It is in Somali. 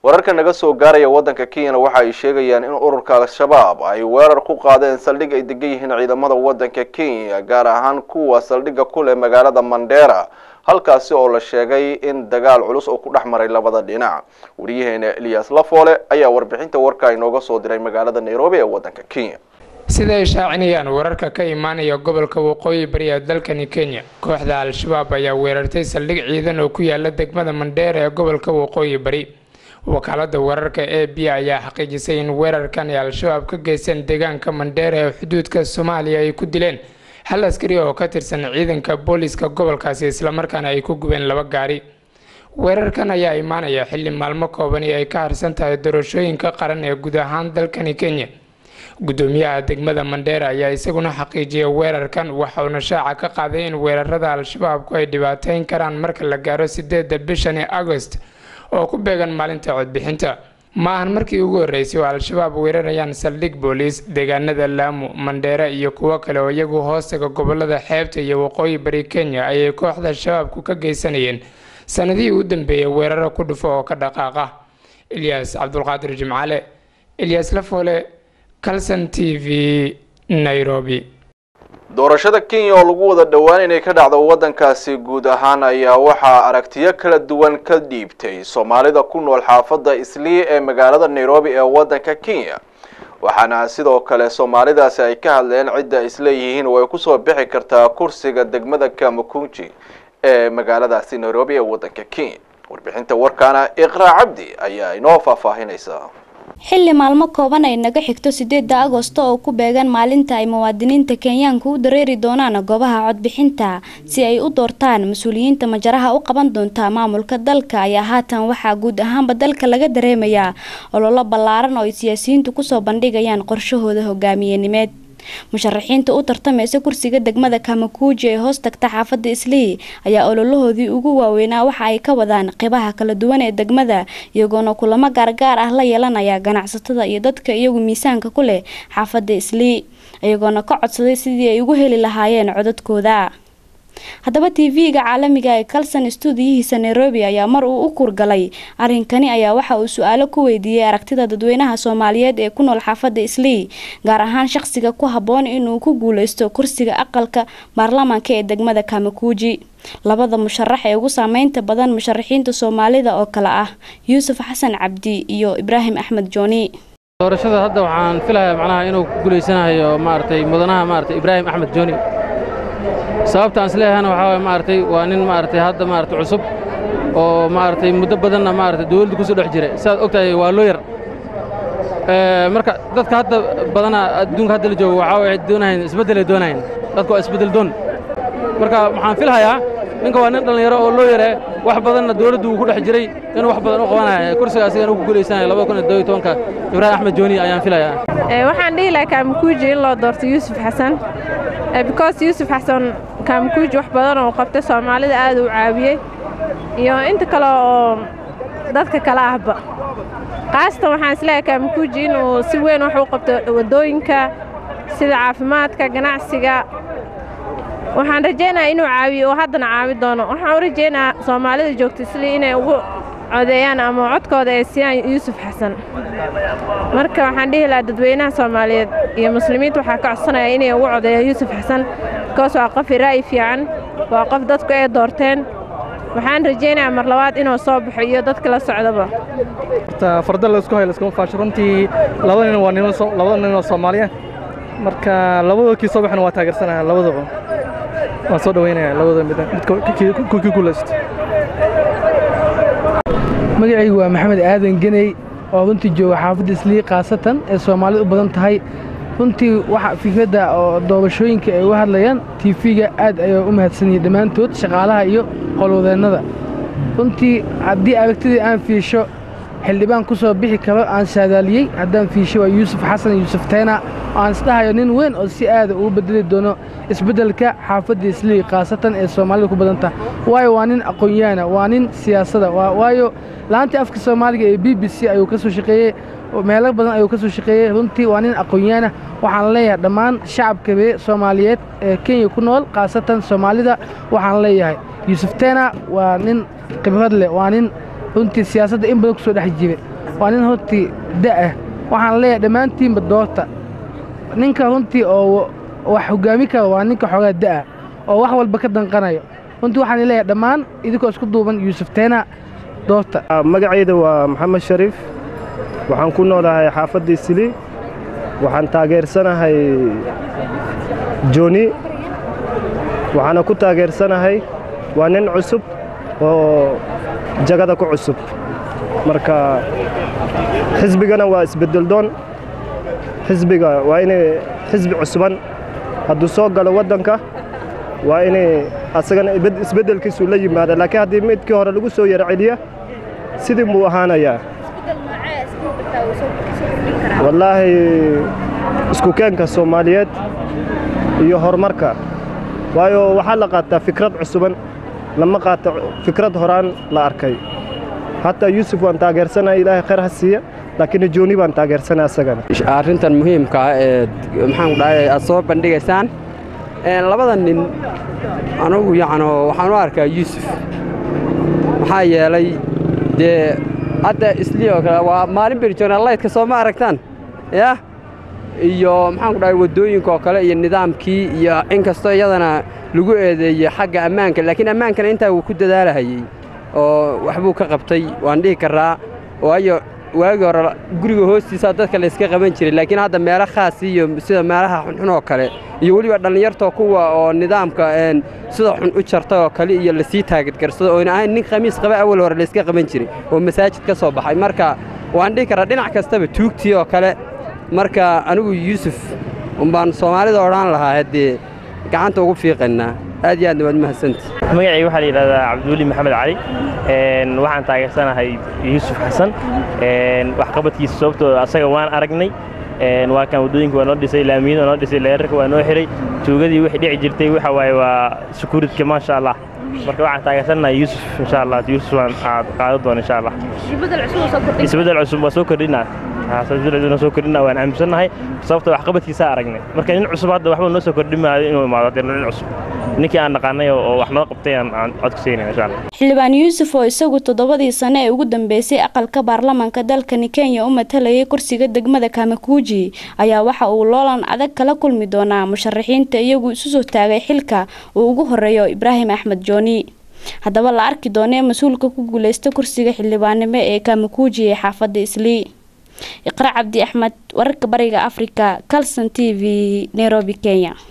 wararka naga soo gaaraya waddanka kenyana waxa ay sheegayaan in ururka al-shabaab ay weerar ku qaadeen saldhig ay degan yihiin ciidamada waddanka kenya gaar ahaan kuwa saldhigga ku leh magaalada mandera halkaasi oo la sheegay in dagaal culus oo ku dhex maray labada dhinac wariyaheena eliyas lafoole ayaa warbixinta warka inooga soo diray magaalada nairobi ee waddanka kenya sida ay shaacinayaan wararka ka imaanaya gobolka waqooyi bari ee dalkani kenya kooxda al-shabaab ayaa weerartay saldhig ciidan oo ku yaala degmada mandheera ee gobolka waqooyi bari wakaalada wararka a b ayaa xaqiijisay in weerarkan ay al-shabaab ka geysteen deegaanka mandheera ee xuduudka soomaaliya ay ku dileen hal askari oo ka tirsan ciidanka booliiska gobolkaasi islamarkaana ay ku gubeen laba gaari weerarkan ayaa imaanaya xilli maalmo koobani ay ka harsan tahay doorashooyinka qaran ee guud ahaan dalkani kenya gudoomiyaha degmada mandheera ayaa isaguna xaqiijiyay weerarkan waxauna shaaca ka qaaday in weerarada al-shabaabku ay dhibaateyn karaan marka la gaaro sideeda bishani agost oo ku beegan maalinta codbixinta ma ahan markii ugu horreysay oo al-shabaab weerarayaan saldhig booliis deegaanada laamu mandheera iyo kuwo kale oo iyagu hoostaga gobolada xeebta iyo waqooyi bari kenya ayay kooxda shabaabku ka geysanayeen sanadihii u dambeeyay weeraro ku dhufo oo ka dhaqaaqa ilyaas cabdulqaadir jimcale ilyaas lafoole calson t v nairobi doorashada kenya oo lagu wada dhowaan inay ka dhacdo waddankaasi guud ahaan ayaa waxaa aragtiyo kala duwan ka dhiibtay soomaalida ku nool xaafadda islii ee magaalada nairobi ee waddanka kenya waxaana sidoo kale soomaalidaasi ay ka hadleen cidda isleeyihiin oo ay kusoo bixi kartaa kursiga degmada kamakunji ee magaaladaasi nairobi ee waddanka kenya warbixinta warkaana iqraa cabdi ayaa inoo faahfaahinaysa xilli maalmo kooban ay naga xigto sideeda agosto oo ku beegan maalinta ay muwaadiniinta kenyaanka u dareeri doonaan goobaha codbixinta si ay u doortaan mas-uuliyiinta majaraha u qaban doonta maamulka dalka ayaa haatan waxaa guud ahaanba dalka laga dareemayaa ololo ballaaran oo ay siyaasiyiintu kusoo bandhigayaan qorshahooda hogaamiyenimeed musharaxiinta u tartameysa kursiga degmada kamakuuji ee hoos tagta xaafadda islii ayaa ololahoodii ugu waaweynaa waxa ay ka wadaan qeybaha kala duwan ee degmada iyagoona kulamo gaargaar ah la yeelanaya ganacsatada iyo dadka iyagu miisaanka ku leh xaafadda islii iyagoona ka codsaday sidii ay ugu heli lahaayeen codadkooda haddaba tv-ga caalamiga ee calson stuudiyihiisa nairobi ayaa mar uu u kurgalay arrinkani ayaa waxa uu su-aalo ku weydiiyey aragtida dadweynaha soomaaliyeed ee ku nool xaafadda islii gaar ahaan shaqsiga ku habboon inuu ku guuleysto kursiga aqalka baarlamaanka ee degmada kamakuuji labada musharax ee ugu saameynta badan musharaxiinta soomaalida oo kale ah yuusuf xasan cabdi iyo ibraahim axmed jooni doorashada hadda waxaan filayaa macnaha inuu ku guulaysanayo maaragtay mudanaha maaragtay ibraahim axmed jooni sababta aan isleeyahayna waxaa waye maaragtay waa nin maaragtay hadda maaragtay cusub oo maaragtay muddo badanna maaragtay dawladda ku soo dhex jiray sidaad og tahay waa loo yar marka dadka hadda badanaa adduunka hadda la joogo waxaa waye doonahayn isbeddelay doonahayn dadka waa isbeddel doon marka waxaan filhayaa ninka waa nin dhallinyaro oo loo yaree wax badanna dawladdu uu ku dhex jiray inuu wax badan u qabanaya kursiga asigana ku guulaysanayo labada kun iyo todobiyo tobanka ibraahim axmed jooni ayaan filayaa waxaan dhihi lahaa kaamukuuji in loo doorto yuusuf xasan because yuusuf xasan kaamukuuji wax badan oo qabtay soomaalida aad uu caawiyey iyo inta kale oo dadka kale ahba khaasatan waxaan isleeyahay kaamukuuji inuu si weyn wax u qabto waddooyinka sida caafimaadka ganacsiga waxaan rajaynayaa inuu caawiyo oo haddana caawi doono waxaan u rajaynayaa soomaalida joogta islii inay ugu codeeyaan ama codkooda ay siiyaan yuusuf xasan marka waxaan dhihi lahaa dadweynaha soomaaliyeed iyo muslimiinta waxaa ka codsanaya inay ugu codeeyaan yuusuf xasan bikoos waa qof ra'yi fiican waa qof dadku ay doorteen waxaan rajaynayaa mar labaad inuu soo baxo iyo dadka la socdaba horta farda la isku hayo laskuma faasho runtii labada nin waa niman labada nin oo Soomaaliya marka labadooda kii soo baxna waa taageersanayaa labadaba waan soo dhaweynayaa labada mid mid ku ku guulaysto magacaygu waa maxamed aadan geney oo runtii jooga xaafadda islii khaasatan ee soomaalida u badan tahay runtii waxa fikradda oo doorashooyinka ay uga hadlayaan tiifiga aad ayaa u mahadsanyihin dhammaantood shaqaalaha iyo qolwadeennada runtii haddii aragtidii aan fiisho xildhibaan ku soo bixi karo aan saadaaliyey haddaan fiisho waa yuusuf xasan yuusuf tayna aan isdhahayo nin weyn oo si aada ugu bedeli doono isbeddelka xaafadda islii khaasatan ee soomaalida ku badan tahay waayo waa nin aqoon-yaana waa nin siyaasada waayo laantii afka soomaaliga ee b b c ayuu ka soo shaqeeyey meelo badan ayuu ka soo shaqeeyey runtii waa nin aqoon-yaana waxaan leeyahay dhammaan shacabka ree soomaaliyeed ee kenya ku nool khaasatan soomaalida waxaan leeyahay yuusuf tena waa nin khibrad leh waa nin runtii siyaasadda in badan ku soo dhex jiray waa nin runtii da'ah waxaan leeyahay dhammaantiinba doorta ninka runtii oo wax hoggaami kara waa ninka xoogaa da'a oo wax walba ka danqanayo runtii waxaan leeyahay dhammaan idinkoo isku duuban yuusuf teena doorta magacayda waa maxamed shariif waxaan ku noolahay xaafadda isli waxaan taageersanahay joni waxaana ku taageersanahay waa nin cusub oo jagada ku cusub marka xisbigana waa isbeddeldoon xisbiga waa inay xisbi cusuban hadduu soo galo waddanka waa inay asagana isbeddelkiisu la yimaada laakiin haddii midkii hore lagu soo yara celiya sidii buu ahaanayaa wallaahi isku keenka soomaaliyeed iyo horumarka waayo waxaa la qaataa fikrad cusuban lama qaato fikrad horaan la arkay hataa yuusuf waan taageersanaya ilaahay khayr ha siiya laakiin jooni baan taageersanaya asagana arrintan muhiimka ah ee maxaan dhahay aad soo bandhigaysaan labada nin anugu yacno waxaan u arkaa yuusuf maxaa yeelay dee hadda islii oo kale waa maalin berjoonalaydka soo ma aragtaan yah iyo maxaan ku dhahay waddooyinka oo kale iyo nidaamkii iyo in kastoo iyadana lagu eedeeyey xagga ammaanka laakiin ammaankana intaa wuu ku dadaalahayey oo waxbuu ka qabtay waan dhihi karraa waayo waagii hore guriga hoostiisaa dadka layska qaban jiray laakiin hadda meelo khaas iyo sida meelaha xunxun oo kale iyo weliba dhallinyartoo kuwa oo nidaamka sida xun u jarta oo kale iyo lasii taagadgarsado oona ahayn nin khamiis qaba awal hore layska qaban jiray oo masaajid ka soo baxay marka waan dhihi karraa dhinac kastaba tuugtii oo kale marka anigu yuusuf umbaan soomaalida odhaan lahaa haddee gacanta ugu fiiqaynaa aad iyo aadna waad mahadsanta magacayga waxaa la yidhahdaa cabdiweli maxamed cali waxaan taageersanahay yuusuf xasan waxqabadkiisa sababtoo asaga waan aragnay waa kan waddooyinka waa noo dhisay laamiyada waa noo dhisay leerarka waa noo xiray tuugadii wixii dhici jirtay waxa waaye waa sekuuridka maasha allah marka waxaan taageersanahay yuusuf insha allah yuusuf waan qaado doona insha allah isbeddel cusub waa soo kordhinaa soo kordhina waan aaminsannahay sababta waxqabadkiisa aragnay marka nin cusub hadda waxba noo soo kordhin maayo inuu imaado haddee nin cusub ninkii aan naqaanay oo wax noo qabtay aan cod ku siinay insha allah xildhibaan yuusuf oo isagu toddobadii sano ee ugu dambeysay aqalka baarlamaanka dalkani kenya u matalayay kursiga degmada kamakuuji ayaa waxa uu loolan adag kala kulmi doonaa musharaxiinta iyagu isu soo taagay xilka uu ugu horeeyo ibraahim axmed jooni haddaba la arki doonee mas-uulka ku guuleysta kursiga xildhibaannimo ee kamakuuji ee xaafadda islii iqra cabdi axmed wararka bariga afrika calson t v nairobi kenya